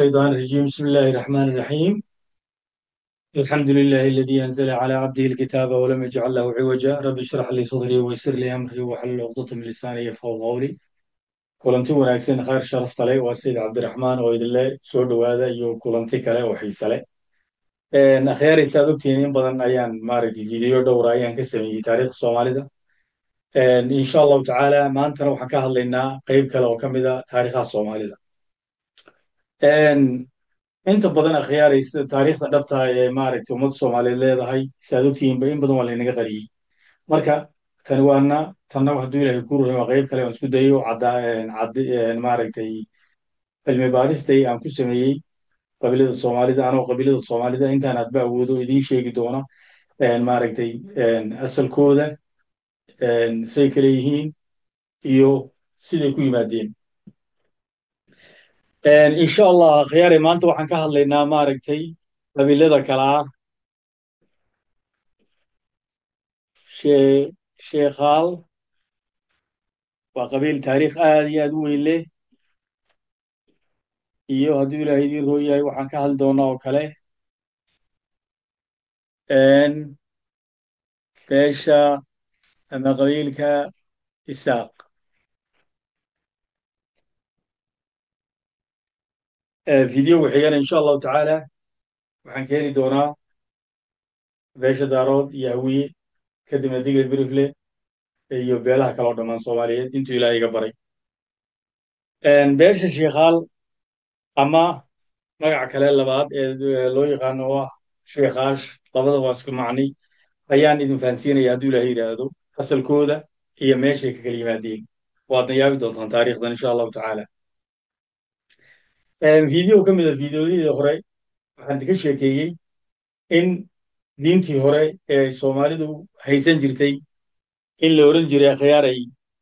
الشيطان الرجيم بسم الله الرحمن الرحيم الحمد لله الذي أنزل على عبده الكتاب ولم يجعل له عوجا رب اشرح لي صدري ويسر لي أمري واحلل عقدة من لساني يفقهوا قولي kulanti wanaagsan khayr sharafta leh waa sayid cabdiraxmaan oo idinle soo dhowaada iyo kulanti kale oo xiise leh akhyaaraysa aad ogtihiin in badan ayaan maaragtay video dhowra ayaan ka sameeyey taariikhda soomaalida insha allahu tacaala maantana waxaan ka hadlaynaa qeyb kale oo ka mid a taariikhaha soomaalida inta badan akhyaaraysa taariikhda dhabta ee maaragtay ummadda soomaaliyeed leedahay si aad ogtihiinba in badan waa laynaga qariyey marka tani waana tanna hadduu ilaahay ku ruhay waa qeyb kale aan isku dayo maaragtay cilmi baaristay aan ku sameeyey qabiilada soomaalida anoo qabiilada soomaalida intaan aadba awoodo idiin sheegi doona maaragtay asalkooda say kale yihiin iyo siday ku yimaadeen insha allah khiyaare maanta waxaan ka hadlaynaa maaragtay qabiilada kala ah sheekhaal waa qabiil taariikh aad iyo aad u weyn leh iyo hadduu ilaahay idiin roo yahay waxaan ka hadli doonaa oo kale beesha ama qabiilka isaaq videoga xigana insha allahu tacaala waxaan ka heli doonaa beesha daarood iyo hawiye kadibna digel birifle iyo beelaha kale oo dhammaan soomaaliyeed intuu ilaahay iga baray beesha sheekhaal ama magaca kale labaad ee loo yaqaano oo ah sheekaash labada waa isku macni ayaan idin fahansiinaya hadduu ilaahay yidhaahdo asalkooda iyo meeshay ka kala yimaadeen waadna yaabi doontaan taariikhdan insha allahu tacaala video ka mid a videoyadii hore waxaan idinka sheekeeyey in diintii hore ee soomaalidu haysan jirtay in la oran jiray akhyaaray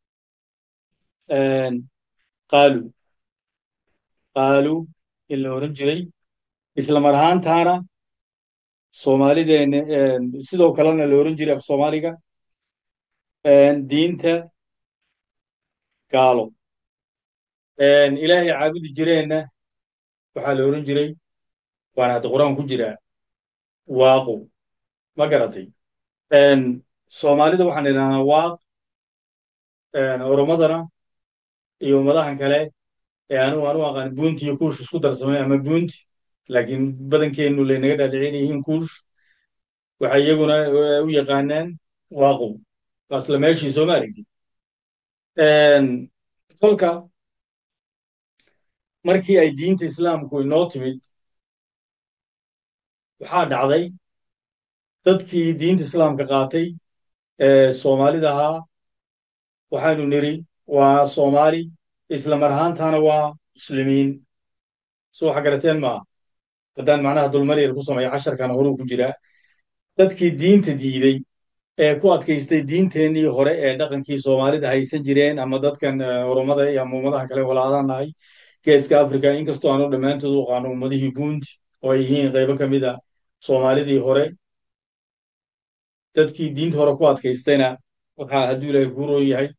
qaalu qaalu in la oran jiray isla mar ahaantaana soomaalideen sidoo kalena la oran jiray af soomaaliga diinta gaalo ilaahay caabudi jireenna waxaa la oran jiray waana hadda qur-aan ku jiraa waaqu ma garatay soomaalida waxaan idhahnaa waaq oromadana iyo ummadahan kale ee anugu anu aqaan buunti iyo kuush isku darsamay ama buunti laakiin badankeennu laynaga dhaadhicin yihiin kuush waxay iyaguna u yaqaanaan waaqu asla meeshii sooma aragtid kolka markii ay diinta islaamku inoo timid waxaa dhacday dadkii diinta islaamka qaatay ee soomaalida ahaa waxaanu niri waa soomaali isla mar ahaantaana waa muslimiin so waxa garateen maaha haddaan macnaha dulmaryar ku sameeyo casharkan horuu ku jiraa dadkii diinta diiday ee ku adkaystay diinteennii hore ee dhaqankii soomaalida haysan jireen ama dadkan oromada iyo ama ummadaha kale walaadaan nahay geeska africa inkastoo aanu dhammaantood u aqaano ummadihii buundi oo ay yihiin qaybo ka mid a soomaalidii hore dadkii diinta hore ku adkaystayna waxaa hadduu ilaahay kuu roon yahay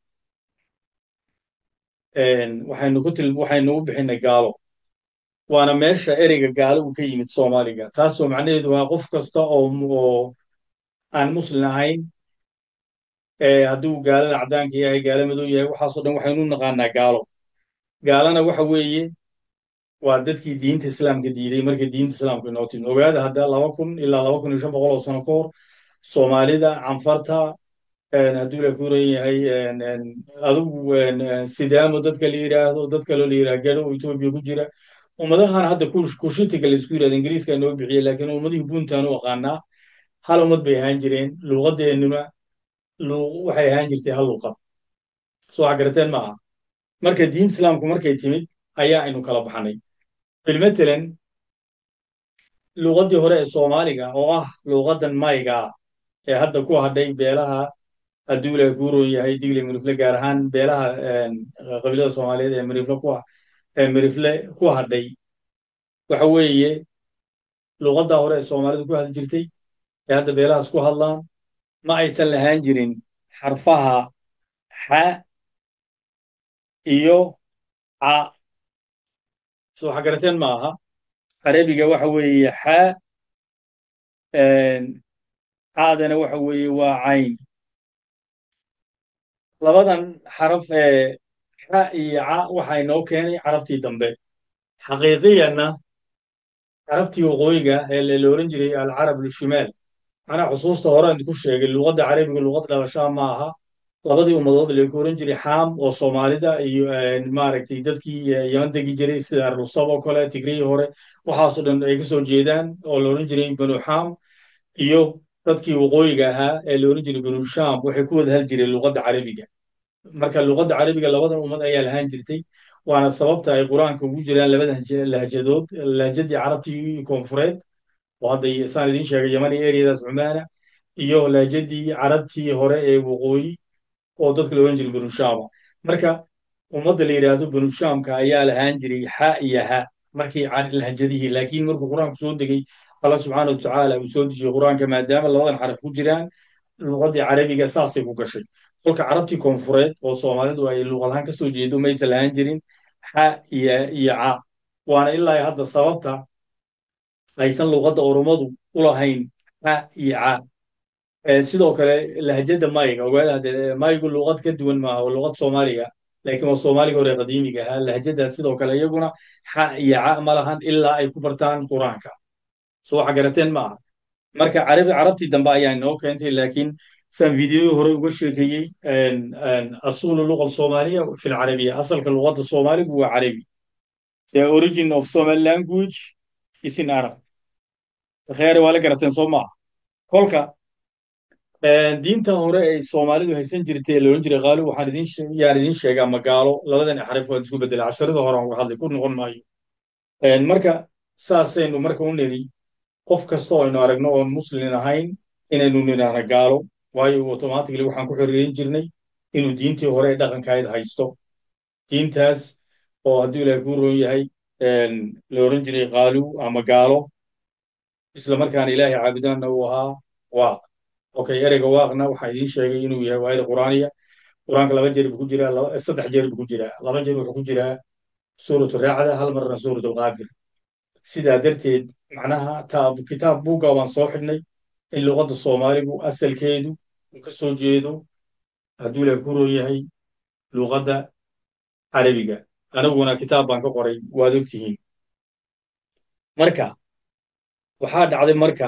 waxaynu ku til waxaynu u bixinay gaalo waana meesha ereyga gaalo uu ka yimid soomaaliga taasoo macnaheedu waa qof kasta oo oo aan muslin ahayn hadduu gaalada caddaanka yahay gaalo madow yahay waxaasoo dhan waxaynu u naqaanaa gaalo gaalana waxa weeye waa dadkii diinta islaamka diiday markay diinta islaamka inoo timid ogaada hadda laba kun ilaa laba kun iyo shan boqol oo sano ka hor soomaalida canfarta hadduu la kuran yahay adugu sidaamo dadka la yidhaahdo dad kaloo la yidhaha gado oo etoobiya ku jira ummadahan hadda kushitiga la isku yidhahda ingiriiska noo bixiyey laakiin ummadihii buuntaan u aqaanaa hal ummad bay ahaan jireen luuqadeennuna waxay ahaan jirtay hal luuqad soo wax garateen ma aha marka diinta islaamku markay timid ayaa aynu kala baxnay bilmatalan luuqaddii hore ee soomaaliga oo ah luuqaddan mayga ee hadda ku hadhay beelaha hadduu ilaahay kuu roon yahay digle mirifle gaar ahaan beelaha qabiilada soomaaliyeed ee mirifle ku ee mirifle ku hadhay waxa weeye luuqaddaa hore ee soomaalidu ku hadli jirtay ee hadda beelahaas ku hadlaan ma aysan lahaan jirin xarfaha xa iyo ca soo waxa garateen ma aha carabiga waxa weeye xaa caadana waxa weeye waa cayn labadan xaraf ee xa iyo ca waxa inoo keenay carabtii dambe xaqiiqiyanna carabtii waqooyiga ee la oran jiray alcarab lishimaal macnaa xusuusta hore idinku sheegay luqadda carabiga luqad dhalashaa ma aha labadii ummadood laku oran jiray xaam oo soomaalida iyo maaragtay dadkii yaman degi jiray sida rusab oo kale tigrihii hore waxaasoo dhan ay ka soo jeedaan oo la oran jiray banu xaam iyo dadkii waqooyiga ahaa ee la oran jiray banu sham waxay ku wada hal jireen luqadda carabiga marka luqadda carabiga labadan ummad ayaa lahaan jirtay waana sababta ay qur-aanka ugu jiraan labada lahjadood lahjadii carabtii koonfureed oo hadda saan idiin sheegay yaman iyo eryadaas cumaana iyo lahjadii carabtii hore ee waqooyi oo dadka la ohan jiray banushama marka ummadda la yidhaahdo banushamka ayaa lahaan jiray xa iyo ha markii lahjadihii laakiin markuu qur-aanku soo degay allah subxaana watacaala uu soo dejiyey qur-aanka maadaama labadan xaraf ku jiraan luqaddii carabiga saasay ku gashay kolka carabtii koonfureed oo soomaalidu ay luuqadahaan ka soo jeedo maysa lahaan jirin xa iyo iyo ca waana ilaa hadda sababta aysan luuqadda oromadu u lahayn xa iyo ca sidoo kale lahjadda mayga ogaada hadde maygu luuqad ka duwan maaha waa luuqad soomaaliga laakiin waa soomaaliga hore qadiimiga ahaa lahjaddaas sidoo kale iyaguna xa iyo ca ma lahan ilaa ay ku bartaan qur-aanka so waxa garateen ma aha marka carabi carabtii dambe ayaa inoo keentay laakiin saan fideoyi hore uga sheekeeyey asulu luqa soomaaliya fi lcarabiya asalka luqadda soomaaligu waa carabi the origin of somali language is in arab kheere waa la garateen soo maaha kolka diinta hore ay soomaalidu haysan jirtay ee laohan jiray qaali waxaan idin yaan idin sheegaa magaalo labadan xarif waan isku beddelay casharada hore aan uga hadlay ku noqon maayo marka saasaynu marka u niri qof kasta oo aynu aragno oon muslin ahayn inaynu nidhaahno gaalo waayo automatically waxaan ku xiriirin jirnay inuu diintii hore ee dhaqankayd haysto diintaas oo hadduu ilaahay kuu roon yahay la oran jiray qaalu ama gaalo isla markaana ilaahay caabudaanna uu ahaa waaq okay ereyga waaqna waxaa idiin sheegay inuu yahay waayada qur'aaniya qur-aanka laba jeer buu ku jiraa saddex jeer buu ku jiraa laba jeer wuxuu ku jiraa suuratu raacda hal marna suuratu alqaafir sidaa darteed macnaha kitaab buugga waan soo xidhnay in luqadda soomaaligu asalkeedu uu ka soo jeedo hadduu ilaahay ku roon yahay luqadda carabiga aniguna kitaab baan ka qoray waad og tihiin marka waxaa dhacday marka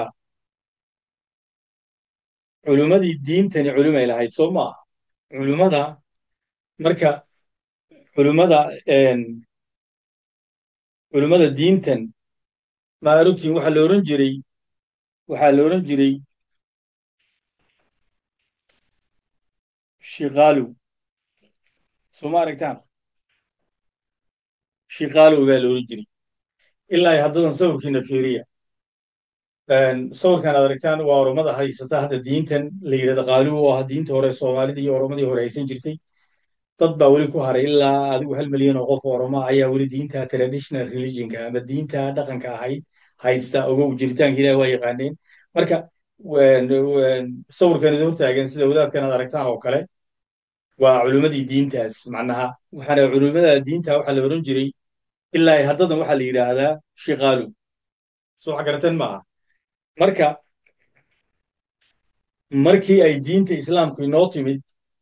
culimmadii diintani culimay lahayd soo maaha culimmada marka culimmada culimmada diintan ma arogtiin waxaa la oran jiray waxaa la oran jiray shiqaalow soo ma aragtaan shiqaalow baa la oran jiray ilaa haddadan sawirkiina fiiriya sawirkan aad aragtaan waa oromada haysata hadda diintan la yidhahda qaaluw oo ah diinta hore soomaalida iyo oromadii hore haysan jirtay dad baa weli ku haray ilaa adigu hal milyan oo qof oroma ayaa weli diinta traditional religionka ama diinta dhaqanka ahayd haysta ogow jiritaanka ilaah waa yaqaaneen marka sawirkan idin hortaagan sida wadaadkan aad aragtaan oo kale waa culimmadii diintaas macnaha waxaana culimmada diinta waxaa la oran jiray ilaa haddadan waxaa la yidhaahdaa shiqaalu soo wax garateen maaha marka markii ay diinta islaamku inoo timid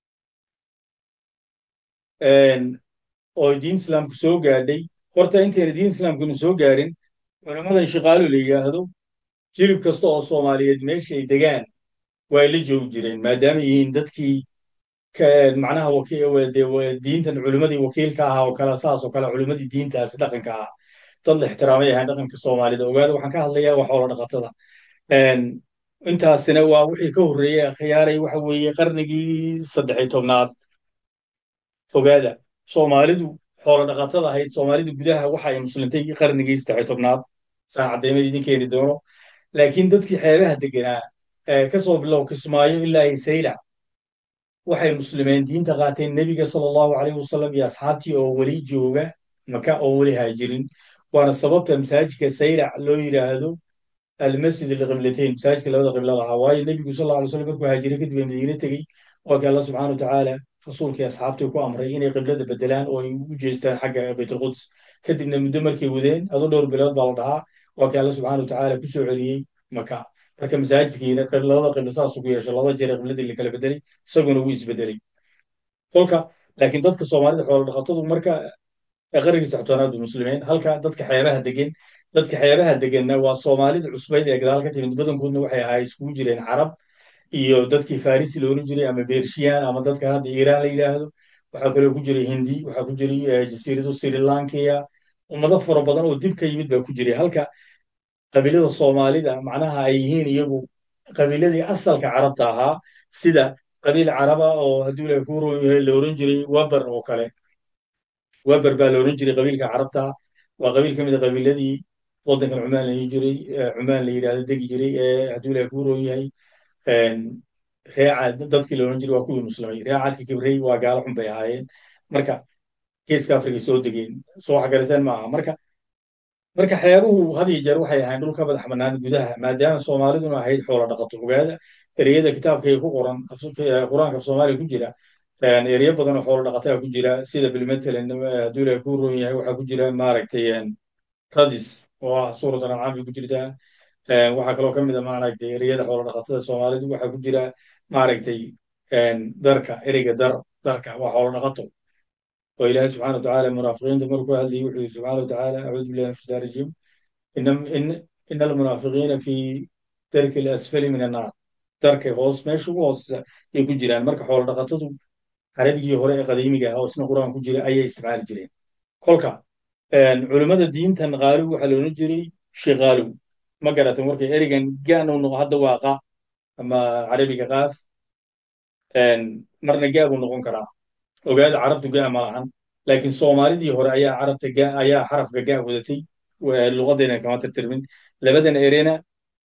oo diinta islaamku soo gaadhay horta intayna diinta islaamkuna soo gaarin culimmadan shiqaalu la yidhaahdo jilib kasta oo soomaaliyeed meesha ay degaan waa la joogi jireen maadaama yihiin dadkii macnaha diintan culimmadii wakiilka ahaa oo kale saas oo kale culimmadii diintaas dhaqanka ahaa dad la ixtiraamay ahaan dhaqanka soomaalida ogaada waxaan ka hadlayaa wax xoola dhaqatada intaasina waa wixii ka horreeyey khiyaaray waxa weeye qarnigii saddexiy tobnaad ogaada soomaalidu xoola dhaqatada ahayd soomaalida gudaha waxa ay muslintay qarnigii saddexiy tobnaad saan caddeymada idin keeni doono laakiin dadkii xeebaha deganaa kasoo bilow kismaayo ilaa isayla waxay muslimeen diinta qaateen nebiga sala allahu calayh wasalam iyo asxaabtii oo weli jooga maka oo weli haajirin waana sababta masaajidka saylac loo yidhaahdo almasjid alqiblatayn masaajidka labada qibla lahaa waayo nebigu sal alla alay slam markuu haajiray kadib ee madiine tegey waa kii allah subxana watacaala rasuulkii asxaabtii ku amray inay qiblada bedelaan oo ay u jeestaan xagga baytulquds kadibna muddo markay wadeen adoo dhowr bilood baa la dhahaa waa kii alle subxaana watacaala ku soo celiyey maka marka masaajidkiina labada qiblo saasuu ku yeeshay laba jeer qibladii la kala bedelay isaguna wuu isbedelay kolka laakiin dadka soomaalida xoolo dhaqatadu marka qarnigii saxtoonaad muslimiin halka dadka xeebaha degan dadka xeebaha deganna waa soomaalida cusbayd ee gadaal ka timid badankoodna waxay ahaa iskugu jireen carab iyo dadkii farisi loolan jiray ama bershiyan ama dadka hadda iiraan la yidhaahdo waxaa kaloo ku jiray hindi waxaa ku jiray jasiirado sri lankiya ummado fara badan oo dib ka yimid baa ku jiray halka qabiilada soomaalida macnaha ay yihiin iyagu qabiiladii asalka carabta ahaa sida qabiil caraba oo hadduu ilahay kuu roon yahay la oran jiray wabar oo kale wabar baa la oran jiray qabiilka carabta waa qabiil ka mid a qabiiladii waddankan cumaan la jiray cumaan la yidhaahdo degi jiray ee hadduu ilahay kuu roon yahay reeca dadkii la oran jiray waa kuwii muslimay reecaadka kibrey waa gaalo xun bay ahaayeen marka geeska afrika soo degeen soo waxgarateen ma aha marka marka xeebuhu had iyo jeer waxay ahayn dhul ka madax bannaan gudaha maadaama soomaaliduna ahayd xoola dhaqato ogaada ereyada kitaabkay ku qoran qur-aanka soomaaliya ku jira ereyo badan oo xoola dhaqataa ku jira sida bilmatalan hadduu ilahay kuu roon yahay waxaa ku jira maaragtay radis oo ah suurat ancaam bay ku jirtaa waxaa kaloo ka mid a maaragtay ereyada xoola dhaqatada soomaalidu waxaa ku jira maaragtay darka ereyga dar darka waa xoola dhaqato oo ilaahay subxana watacaala munaafiqiinta markuu hadlayay wuxuu yidhi subxana watacaala acuudu billahi min shaitaan rajiim ina almunaafiqiina fi darki alasfali min annaar darkay hoos meesha ugu hooseysa ay ku jiraan marka xoola dhaqatadu carabigii hore ee qadiimiga ah oo isna qur-aan ku jira ayay isticmaali jireen kolka culimmada diintan qaaliw waxaa la odhan jiray shiqaalow ma garatan markay erigan gaanu noqo hadda waa qa ama carabiga qaaf marna gaa buu noqon karaa ogaada carabtu gaa ma lahan laakiin soomaalidii hore ayaa carabta gaa ayaa xarafka gaa wadatay luqaddeena kama tirtirmin labadan erena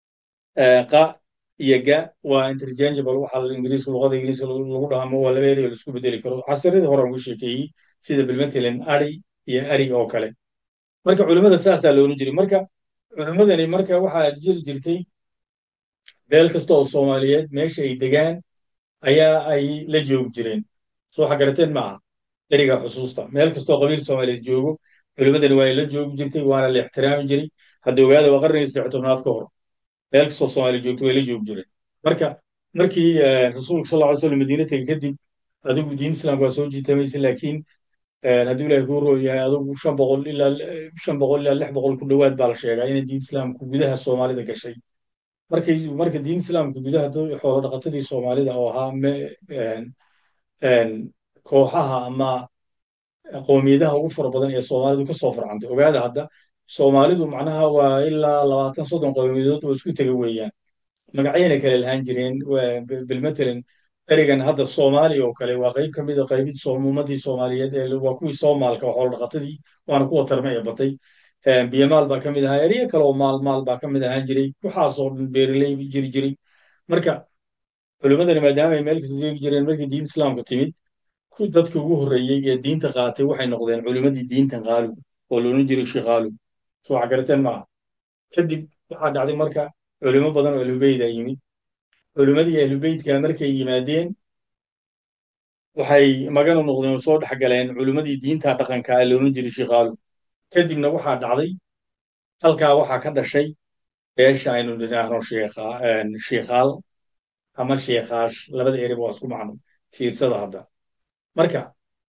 qa iyo ga waa interchangeable waxa ingiriiska luqada ingiriiska lagu dhahmo waa laba erey oo laisku bedeli karo casiradii hore aan ugu sheekeeyey sida bilmatalan ari iyo ari oo kale marka culimmada saasaa la oran jiray marka culimmadani marka waxaa jiri jirtay beel kasta oo soomaaliyeed meesha ay degaan ayaa ay la joogi jireen soo xagarateen maaha eriga xusuusta meel kastoo qabiil soomaaliyeed joogo culimmadani waa la joogi jirtay waana la ixtiraami jiray hadda ogaada waa qarnigii saddex tobnaad ka hor meel kastoo soomaaliya joogto way la joogi jireen marka markii rasuulka sal lla ly slam madiina tegey kadib adigu diin islaamka waa soo jiitamaysa laakiin hadduu ilaahay kuu roo yahay adigu shan boqol ilaa shan boqol ilaa lix boqol ku dhowaad baa la sheegaa inay diin islaamku gudaha soomaalida gashay markay marka diin islaamka gudaha xoolo dhaqatadii soomaalida oo ahaa kooxaha ama qowmiyadaha ugu fara badan ee soomaalidu ka soo farcantay ogaada hadda soomaalidu macnaha waa ilaa labaatan soddon qowmiyadood oo isku tega weeyaan magacyayna kale lahaan jireen bilmatalan erigan hadda soomaaliya oo kale waa qayb ka mid a qaybid ummadii soomaaliyeed ee waa kuwii soomaalka oo xoolo dhaqatadii waana kuwa tarme ee batay biyamaal baa ka mid ahaa eryo kale oo maal maal baa ka mid ahaan jiray waxaasoo dhan beeraley jiri jiray marka culimmadani maadaama ay meel kasta jeegi jireen markii diin islaamku timid dadkii ugu horreeyey ee diinta qaatay waxay noqdeen culimmadii diintan qaalib oo loolan jiray shiqaalib soo xagarateen maaha kadib waxaa dhacday marka culimo badan oo ahlubeyda yimid culimmadii ahlubeytka markay yimaadeen waxay maganu noqdeen oo soo dhex galeen culimmadii diinta dhaqanka ee loolan jiray shiqaalib kadibna waxaa dhacday halkaa waxaa ka dhashay beesha aynu nidhaahno shiikhaal ama shiikhaash labada ereba waa isku macno fiirsada hadda marka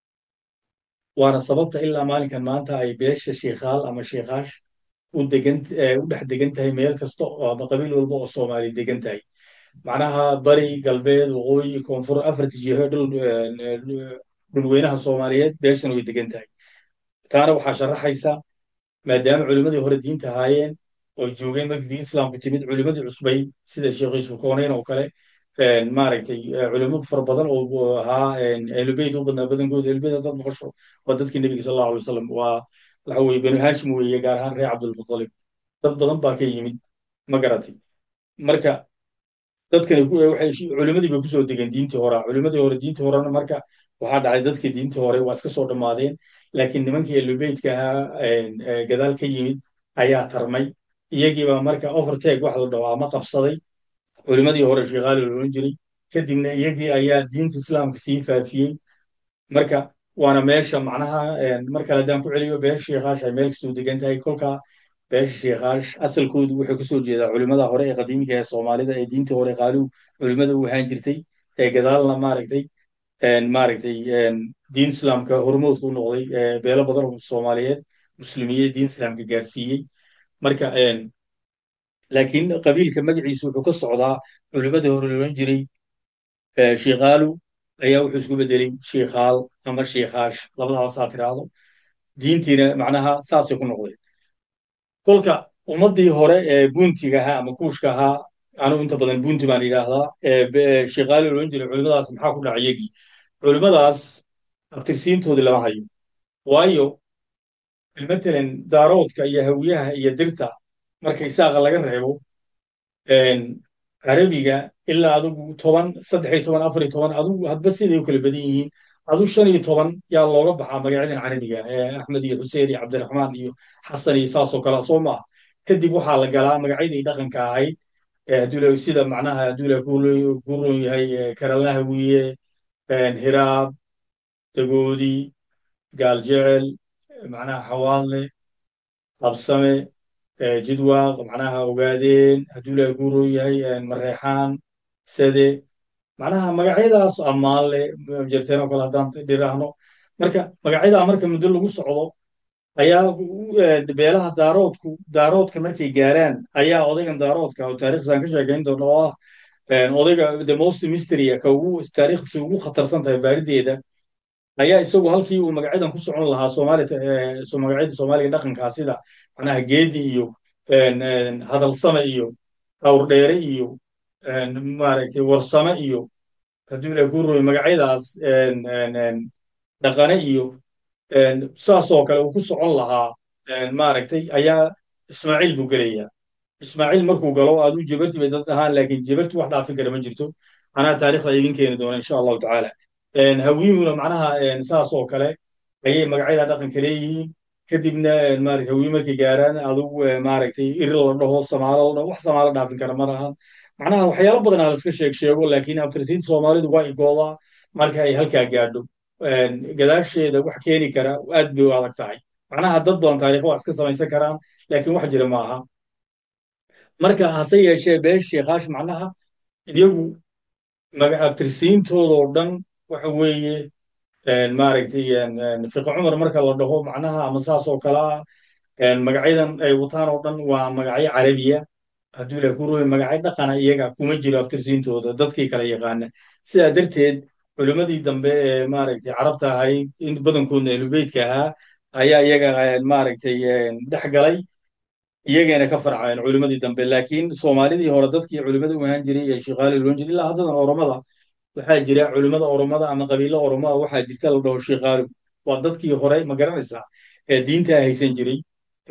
waana sababta ilaa maalinkan maanta ay beesha shiikhaal ama shiikhaash u degan u dhex degan tahay meel kasta oo ama qabiil walba oo soomaali degan tahay macnaha bari galbeed waqooyi koonfur afarta jiho dhul dhulweynaha soomaaliyeed beeshana way degan tahay taana waxaa sharaxaysa maadaama culimmadii hore diinta ahaayeen oo joogeen markii diin islaamku timid culimmadii cusbay sida sheekh yuusuf kooneyn oo kale maaragtay culimo fara badan oo ahaa ahlubeyt u badnaa badankooda ahlubeyt haddaad maqasho waa dadkii nebiga sal allahu alay wasalam waa waxa weeye banu haashim weeye gaar ahaan reer cabdulmutalib dad badan baa ka yimid ma garatay marka dadkani waxay culimmadii bay kusoo degeen diintii hora culimmadii hore diintii horena marka waxaa dhacay dadkii diintii hore waa iska soo dhammaadeen laakiin nimankii ahlubeytka ahaa gadaal ka yimid ayaa tarmay iyagiibaa marka overtake wax la dhaho ama qabsaday culimmadii hore shiikaali loolan jiray kadibna iyagii ayaa diinta islaamka sii faafiyey marka waana meesha macnaha mar kale haddaan ku celiyo beesha shiikaash ay meel kastuu degan tahay kolkaa beesha sheekaash asalkoodu wuxuu kasoo jeedaa culimmada hore ee qadiimiga ee soomaalida ee diintii hore qaalihu culimmada u ahaan jirtay ee gadaalna maaragtay maaragtay diin islaamka hormoodka u noqday beelo badan oo soomaaliyeed muslimiye diin islaamka gaarsiiyey marka laakiin qabiilka magaciisu wuxuu ka socdaa culimmadii hore loodhan jiray shiikaalu ayaa wuxuu isku bedelay shiikaal ama shiikaash labadaba saa tiraahdo diintiina macnaha saasay ku noqday kolka ummaddii hore ee buntiga ahaa ama kuushka ahaa anugu inta badan bunti baan yidhaahdaa shiikaali loodhan jiray culimmadaas maxaa ku dhaca iyagii culimmadaas abtirsiintoodii lama hayo waayo matalan daaroodka iyo hawiyaha iyo dirta marka isaaqa laga reebo carabiga ilaa adugu toban saddex iyo toban afar iyo toban adugu hadba siday u kala badan yihiin adu shan iyo toban yaa looga baxaa magacyadan carabiga axmed iyo xuseen iyo cabdiraxmaan iyo xasan iyo saasoo kale soo maaha kadib waxaa la galaa magacyadii dhaqanka ahayd hadduu sida macnaha hadduu la ku roon yahay karalnahawiye hiraab dagoodi gaaljecel macnaha xawaadle qabsame jidwaaq macnaha ogaadeen hadduu ilahay ku roon yahay mareexaan sade macnaha magacyadaas ammaanle jarteen oo kale haddaan dhiraahno marka magacyadaa marka muddo lagu socdo ayaa beelaha daaroodku daaroodka markay gaaraan ayaa odaygan daaroodka oo taariikhsaan ka sheekayn doona oo ah odayga the most mystery ka ugu taariikhdiisa ugu khatarsan tahay baarideeda ayaa isagu halkii uu magacyadan ku socon lahaa magacyada soomaaliga dhaqankaa sida macnaha geedi iyo hadalsame iyo awrdheere iyo maaragtay warsame iyo hadduu ilahay ku rooyo magacyadaas dhaqane iyo saasoo kale uu ku socon lahaa maaragtay ayaa ismaaciil buu gelayaa ismaaciil markuu galo aaduu jabarti bay dad dhahaan laakiin jabarti wax dhaafin kara ma jirto anaa taarikhda idin keeni doona insha allahu tacaala hawiyuhuna macnaha saas oo kale ayay magacyada dhaqanka leeyihiin kadibna maarata hawiyu markay gaaraan adugu maaragtay iri la dhaho samaalo la dhaho wax samaalo dhaafin kara ma laha macnaha waxyaalo badan aa laska sheeg sheego laakiin abtirsiinta soomaalidu waa igoodaa marka ay halkaa gaadho gadaasheeda wax keeni kara aad bay u adag tahay macnaha dad badan taarikh waa iska samaysan karaan laakiin wax jira ma aha marka hase yeeshee beesh sheekaash macnaha iyagu abtirsiintoodoo dhan waxa weeye maaragtay fiqi cumar marka la dhaho macnaha ama saas oo kale ah magacyadan ay wataan oo dhan waa magacyo carabiya hadduu ilaah ku rooya magacyo dhaqana iyaga kuma jiro abtirsiintooda dadkii kala yaqaana sidaa darteed culimmadii dambe ee maaragtay carabta ahayd in badankoodna ahlubeydka ahaa ayaa iyaga maaragtay dhex galay iyagana ka farceen culimmadii dambe laakiin soomaalidii hore dadkii culimmada u ahaan jiray ee shiikaali loon jiray ilaa haddadan oromada waxaa jira culimmada oromada ama qabiilo oromada waxaa jirta la dhaho shiikaalu waa dadkii hore ma garanaysaa ee diintaa haysan jiray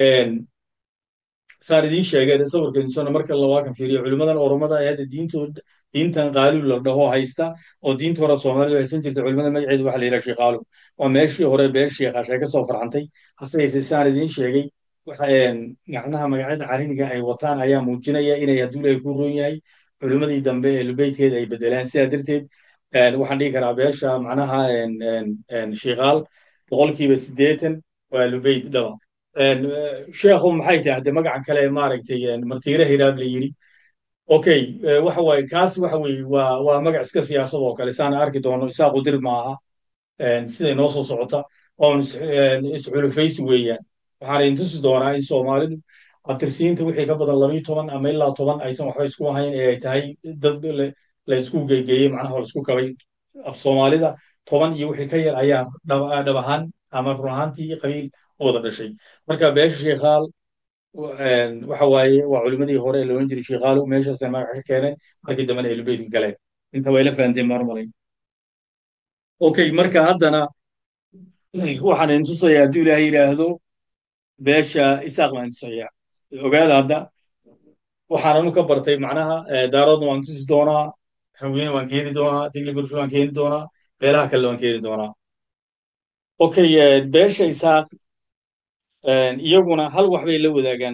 saan idiin sheegay sawirkeensona marka lawaakan fiiriyo culimmadan oromada ee hadda diintood diintan qaalu la dhaho haysta oo diinta hore soomaalidu haysan jirta culimada magaceedu waxa la yidhaha shiikaalu waa meeshii hore beel shiikaashe ka soo farxantay hase yeesee saan idiin sheegay macnaha magacyada cariniga ay wataan ayaa muujinaya inay hadduu ilahay ku roon yahay culimmadii dambe ee lubeydkeeda ay bedelaan sidaa darteed waxaan dhihi karaa beesha macnaha shiikaal boqolkiiba siddeetan waa lubeyd dhaba sheekhu maxay tahay hadde magacan kale maaragtay martiire hiraab la yiri okay waxa waaye kaas waxa weeye waa waa magac iska siyaasad oo kale saana arki doono isaaqu dir maaha siday noo soo socota oon isxulufaysi weeyaan waxaana intusi doonaa in soomaalidu abtirsiinta wixii ka badan labayo toban ama ilaa toban aysan waxba isku ahayn ee ay tahay dad la isku geegeeyey macnaha laisku kabay af soomaalida toban iyo wixii ka yar ayaa dhab ahaan ama run ahaantii qabiil wada dhashay marka beesha shiikaal waxa waaye waa culimmadii hore ee loolan jiray shiikaalu meeshaasay magac ka keeneen markii dambena elubeydka galeen inta way la fahanteen marmalay okay marka haddana waxaan idin tusayaa hadduu ilaahay yidhaahdo beesha isaaq baan tusayaa ogaada hadda waxaananu ka bartay macnaha daaroodna waan tusi doonaa hawiyena waan keeni doonaa digli burfi waan keeni doonaa beelaha kale waan keeni doonaa okay beesha isaaq iyaguna hal wax bay la wadaagaan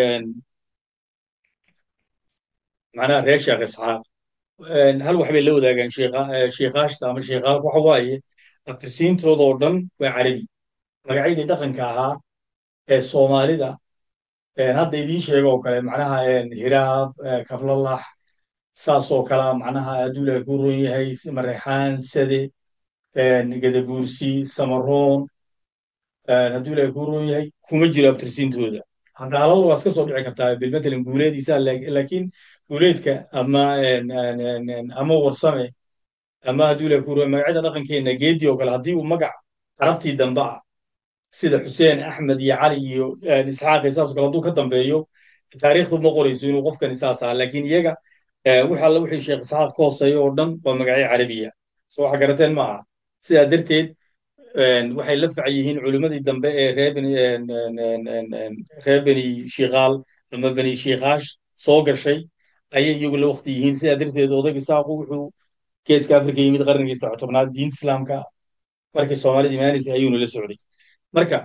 macnaha reer sheekh isxaaq hal wax bay la wadaagaan shiikaashta ama shiikaalka waxa waaye abtirsiintooda oo dhan waa carabi magacyadii dhaqanka ahaa ee soomaalida hadda idiin sheego oo kale macnaha hiraab kablalax saas oo kalea macnaha hadduu ilaahay ku roon yahay mareexaan sade gadabuursi samaroon hadduu ilaahay ku roon yahay kuma jiro abtirsiintooda hadaalada waa iska soo dhici kartaa bilmatalan guuleediisa laakiin guuleedka ama ama warsame ama hadduu ilaahay ku roon magacyada dhaqankeenna geedii oo kale haddii uu magac carabtii dambe ah sida xuseen axmed iyo cali iyo isxaaq iyo saas oo kale hadduu ka dambeeyo taariikhdu ma qorayso inuu qofkani saas aha laakiin iyaga wix alle wixii sheekh isxaaq ka hooseeya oo dhan waa magacyo carabiya soo waxa garateen ma aha sidaa darteed waxay la fac yihiin culimmadii dambe ee reer beni reer beni shiikaal ama beni shiikaash soo gashay ayay iyagu la wakti yihiin sidaa darteed odayga isaaqu wuxuu geeska afrika yimid qarnigii saddex tobnaad diinta islaamka markii soomaalida imaanaysay ayuuna la socday marka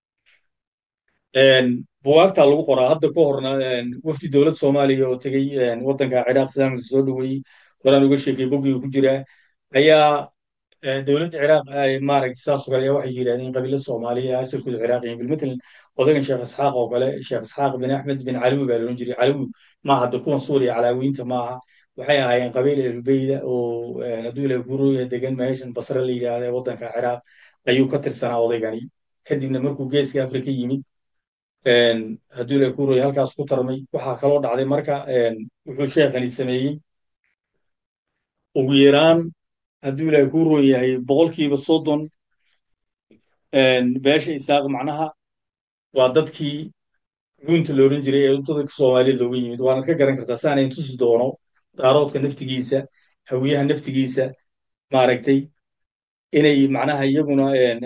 buwaagtaa lagu qoraa hadda ka horna wafdi dowlad soomaaliya oo tegey waddanka ciraaq islaamka soo dhoweeyey horaan uga sheekay boggiga ku jira ayaa dowladda ciraaq maaragtay saas oo kale ayaa waxay yidhahdeen qabiilada soomaaliya asalkooda ciraaqiyin bilmatalan odaygan sheekh isxaaq oo kale sheekh isxaaq bin axmed bin calawi baa loodhan jiray calawi maaha de kuwan suuriya calaawiyiinta maaha waxay ahaayeen qabiil ehlubeyda oo hadduu ilahay guurooya degan meeshan basre la yidhaahda ee waddanka ciraaq ayuu ka tirsanaa odaygani kadibna markuu geeska afrika yimid hadduu ilahay guurooya halkaas ku tarmay waxaa kaloo dhacday marka wuxuu sheekhani sameeyey ugu yaraan hadduu ilaahay kuu roon yahay boqolkiiba soddon beesha isaaq macnaha waa dadkii gunta la odhan jiray ee dadka soomaaliyad looga yimid waanad ka garan kartaa saanayn tusi doono daaroodka naftigiisa hawiyaha naftigiisa maaragtay inay macnaha iyaguna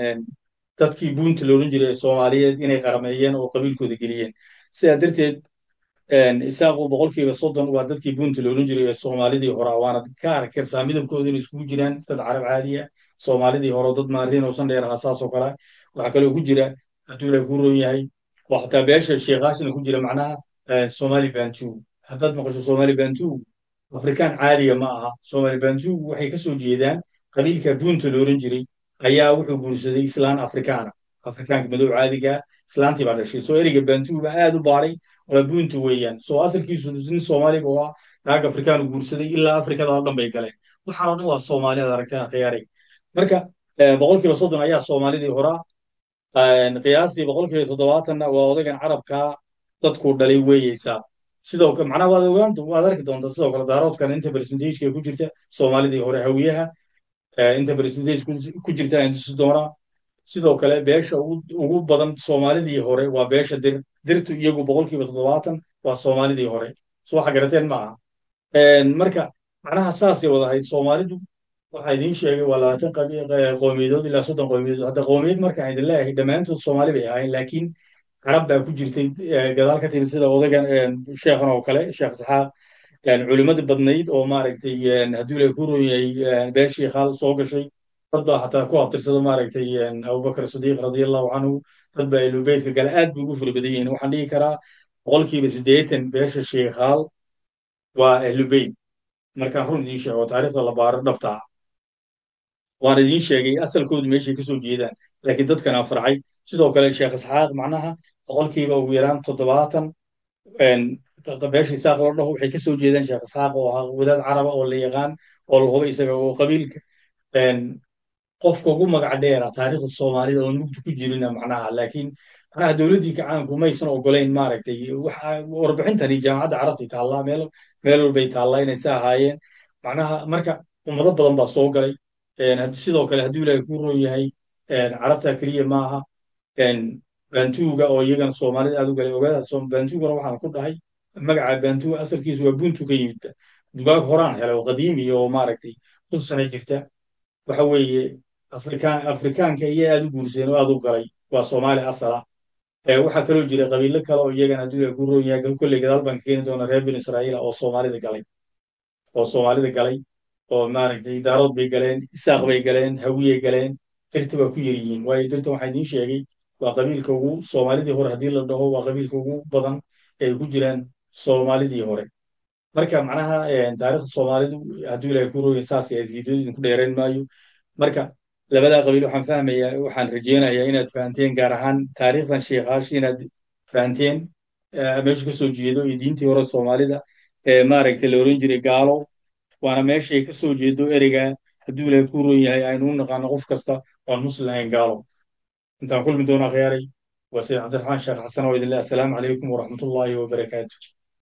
dadkii buunta la odhan jiray ee soomaaliyeed inay qarameeyeen oo qabiilkooda geliyeen sidaa darteed isaaqu boqolkiiba soddon waa dadkii buunta la odhan jiray ee soomaalidii hore waanad ka arki kartaa midabkooda inay iskugu jiraan dad carab caadiya soomaalidii hore dad maariin oo san dheer ahaa saas oo kale waxaa kaloo ku jira hadduu ilaah ku roon yahay oo xataa beesha sheekhaashina ku jira macnaha somali bantu haddaad maqasho somali bantu afrikaan caadiga ma aha somali bantu waxay ka soo jeedaan qabiilka buunta la odhan jiray ayaa wuxuu guursaday islaan afrikaana afrikaanka madow caadiga islaantii baa dhashay soo ereyga bantu baa aad u baaray waa buuntu weeyaan soo asalkiisu nin soomaaliga oo ah naag afrikaanu guursaday ilaa afrikada oo dhan bay galeen waxaan oo dhan waa soomaaliyaad aragtaan khiyaaray marka boqolkiiba soddon ayaa soomaalidii horaa qiyaastii boqolkiiba toddobaatanna waa odaygan carabkaa dadkuu dhalay weeyeysaa sidoo kale macnaha waad ogaan waad arki doontaa sidoo kale daaroodkan inta percentage ku jirta soomaalidii hore hawiyaha inta percentage ku jirta aan tusi doonaa sidoo kale beesha ugu badan soomaalidii hore waa beesha dir dirtu iyagu boqolkiiba toddobaatan waa soomaalidii hore so waxa garateen ma aha marka macnaha saasay wadahayd soomaalidu waxaa idiin sheegay waa labaatan qowmiyadood ilaa soddon qowmiyadood hadda qowmiyad markaan idin leeyahay dhammaantood soomaali bay ahayn laakiin carab baa ku jirtay gadaal ka timid sida odaygan sheekhan oo kale sheekh isxaaq culimmadii badnayd oo maaragtay hadduu ilahay ku roon yahay beeshii khaal soo gashay dad baa xataa ku abtirsada maaragtay abubakar sadiiq radiallahu canhu dad baa ehlubeytka gale aad bay ugu fara badan yihiin waxaan dhihi karaa boqolkiiba siddeetan beesha sheekhaal waa ehlubeyt markaan run idiin sheego taariikhda la baaro dhabta ah waan idiin sheegay asalkoodu meeshay ka soo jeedaan laakiin dadkana farcay sidoo kale sheekh isxaaq macnaha boqolkiiba ugu yaraan toddobaatan beesha isaaq loo dhaho waxay ka soo jeedaan sheekh isxaaq oo ahaa wadaad caraba oo la yaqaan oo la hubo isaga oo qabiilka qofka ugu magac dheera taariikhda soomaalida oo mugdi ku jirina macnaha laakiin macnaha dowladdii kacaanku maysan ogolayn maaragtay warbixintani jaamacadda carabtay taallaa meel meel walbay taallaa inay sa ahaayeen macnaha marka ummado badan baa soo galay sidoo kale hadduu ilaahay ku roon yahay carabta keliya maaha bantuuga oo iyagana soomaalida aad u galay ogaada bantugana waxaan ku dhahay magaca bantuga asalkiisu waa buntu ka yimid dugaag horaan helay oo qadiimi oo maaragtay kun sana jirta waxa weeye afrikaan afrikaanka iyo aad u guursadeen oo aad u galay waa soomaali asala waxaa kaloo jira qabiilo kale oo iyagana hadduu ilaahay ku roon yahay kolley gadaal baan keeni doona reer bin israa'iila oo soomaalida galay oo soomaalida galay oo maaragtay daarood bay galeen isaaq bay galeen hawiyey galeen dirta waa ku yar yihiin waayo dirta waxaa idiin sheegay waa qabiilka ugu soomaalidii hore haddii la dhaho waa qabiilka ugu badan ee ku jiraan soomaalidii hore marka macnaha taariikhda soomaalidu hadduu ilaahay ku rooya saas aad fiidiyadu idinku dheerayn maayo marka labadaa qabiil waxaan fahmayaa waxaan rajeynayaa inaad fahanteen gaar ahaan taariikhdan sheekaash inaad fahanteen eh, meeshu ka soo jeedo iyo diintii hore soomaalida ee maaragtay la oran jiray gaalo waana meeshay ka soo jeedo ereyga hadduu ilaahay ku roon yahay aynu u naqaano qof kasta oon muslim ahayn gaalo intaan kulmi doona khiyaaray waa sayid cabdiraxmaan sheekh xasan oo idin leh assalaamu calaykum waraxmatullaahi wabarakaatu